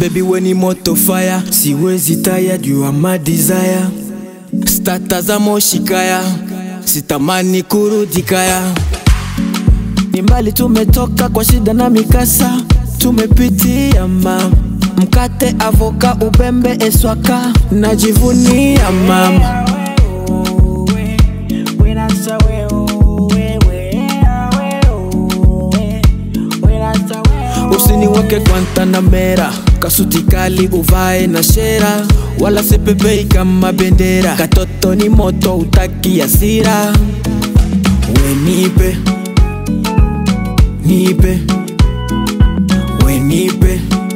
Baby we ni moto fire, siwezi taya juu ya my desire. Stata za moshikaya, sitamani kurudi kaya. Ni mbali tumetoka kwa shida na mikasa, tumepitia mama mkate, avoka, ubembe, eswaka, najivunia mama. Usiniweke Guantanamera, kasuti kali uvae na shera, wala sipepei kama bendera. Katoto ni moto, utaki hasira. We nipe, nipe, we nipe,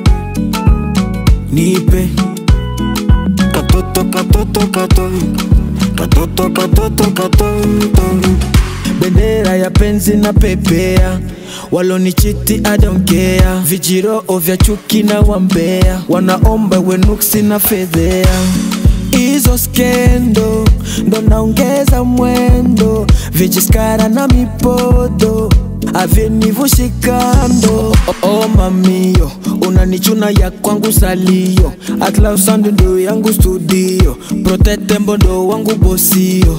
nipe. Katoto, katoto, katoto, katoto, katoto, katoto. Bendera ya penzi na pepea walonichiti I don't care, vijiroo vya chuki na wambea, wanaomba wenuksi na fedhea. Hizo skendo ndo naongeza mwendo, vijiskara na mipodo avinivushikando. Oh, oh, mamio unanichuna ya kwangu salio, atlausando ndo yangu studio, protete mbondo wangu bosio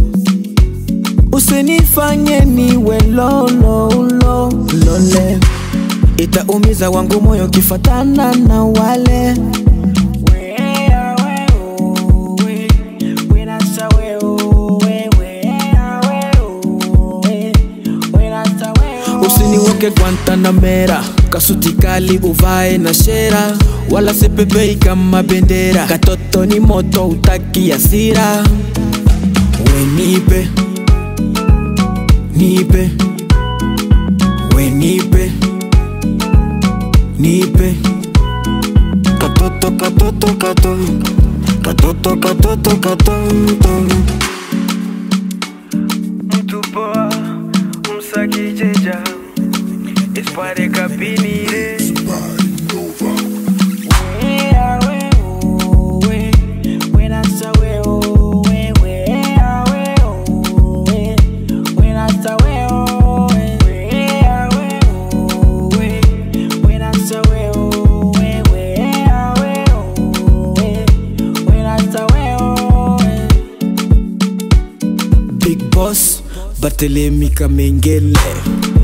Usinifanye niwe lolo ulo lole, itaumiza wangu moyo kifatana na wale Usiniweke Guantanamera, kasuti kali uvae na shera, wala sipepei kama bendera. Katoto ni moto, utaki hasira. We nipe nipe, we nipe, nipe. Katoto, katoto, katoto, katoto, katoto, katoto. Mtu poa, msakijija, ispare kapinire. Big Boss, Barthelemy Kamengele.